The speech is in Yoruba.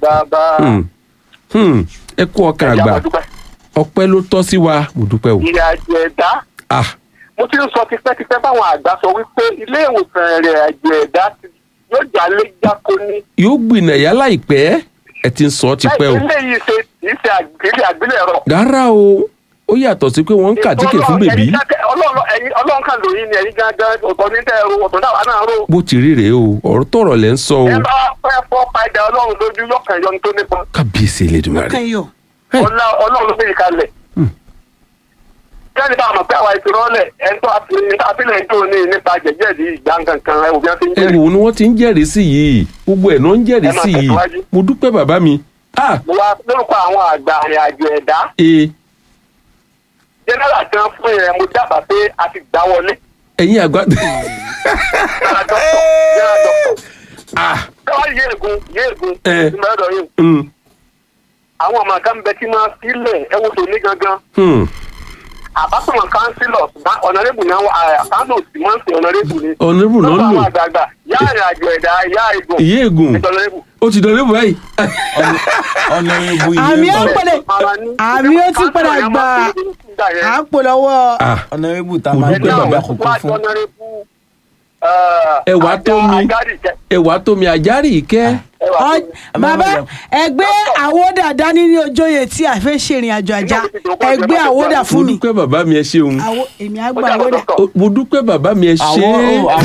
bàbá Hmm. Hmm. ẹ kú ọkàn ẹ̀jẹ̀ àgbà àmọ́dúpẹ́ ọpẹ́ ló tọ́ sí wa mo dúpẹ́ o. ìrìn àjò ẹ̀dá ah mo ti ń sọ tipẹ́tipẹ́ báwọn àgbà sọ wípé ilé ìwòsàn ìrìn àjò ẹ̀dá ti- yóò jà lé jáko ní. yóò gbìnàyà láìpẹ́ ẹ ti ń sọ ọ́ tipẹ́ o. ilé yìí ṣe kì í ṣe àgbélé àgbélẹ̀rọ. rárá o ó yàtọ̀ sí pé wọ́n ń kàtíkè fún bèbí Ẹ̀yin dákẹ́- Ọlọ́run ẹ̀yin- Ọlọ́run kan lòyìn ni ẹ̀yin gangan ọ̀tọ̀ ní tẹ́ ẹ ro ọ̀tọ̀ náà wà náà ro. bó ti rí rèé o ọ̀rọ̀ tọ̀rọ̀ lẹ́ ń sọ o ẹ bá fẹ́ fọ́ padà Ọlọ́run lójú yọkàn yọ ní tó nípa. kábíyèsí Elédùmarè. kàn yọ. Hey. Ọlá- Ọlọ́run ló gbé yìí kalẹ̀. Hmm. Jáde bá a mọ̀ pé àwa ìfirọ́lẹ̀ ẹni tó àfilẹ̀ tó ní nípa jẹ̀jẹ̀dì ìgbà kankan ẹ̀ òbí wọn ti ń ẹ jẹ́rìí. wò ni wọ́n ti ń jẹ́rìí sí yìí gbogbo ẹ̀ náà ń jẹ́rìí Ẹ máa sí yìí tẹ̀síwájú. mo dúpẹ́ bàbá mi. ah Mo wá lórúkọ àwọn àgbà àrìn àjò ẹ̀dá. ee Jẹ́nẹ́rà kan fún yẹn mo dábàá pé a ti gbá wọlé. ẹ̀yin àgbà Jẹ́nẹ́rà dọ́kítọ̀ Jẹ́nẹ́rà dọ́kítọ̀. ah Káwá yéègùn yéègùn Eh. ìmọ̀lẹ́dọ̀ yìí. mm, Àwọn ọmọ kan bẹ tí máa sílẹ̀ ẹ̀wọ̀n tó ní gangan. hmm. àbátọ̀mọ̀ kánsílọ̀ ṣùgbọ́n ọ̀nàrẹ́bù náà wà àkáńtò tí wọ́n ń pè ọ̀nàrẹ́bù ni. ọ̀nàrẹ́bù náà lọ́wọ́ lò àwọn àgbààgbà yá ìrìn àjò ẹ̀dá yá ìgùn ìyé ègùn ìtọ́lẹ́bù. ó ti dọ̀rẹ́bù báyìí. ọ̀nà ìbú àmì ilé ó ń bọ̀ pèlè àmì ó ti padà gbà à ń pò lọ́wọ́ ah ọ̀nà ìbú tá a Mo máa dúpẹ́ gbé bàbá. bàbá kókó fún. Ẹ̀wà tó mi. ẹwà tómi àjárì ìkẹ́ Ọ- ẹ má bàbá bàjẹ́. ẹgbẹ́ àwòdà dání ní ojóyè tí a fẹ́ ṣèrìn àjò àjà ẹgbẹ́ àwòdà mo fún mi dúpẹ́ bàbá mi ẹ ṣeun Àwo- èmi àgbà àwòdà. Ó- mo dúpẹ́ bàbá mi ẹ ṣe àwọn é. àwọn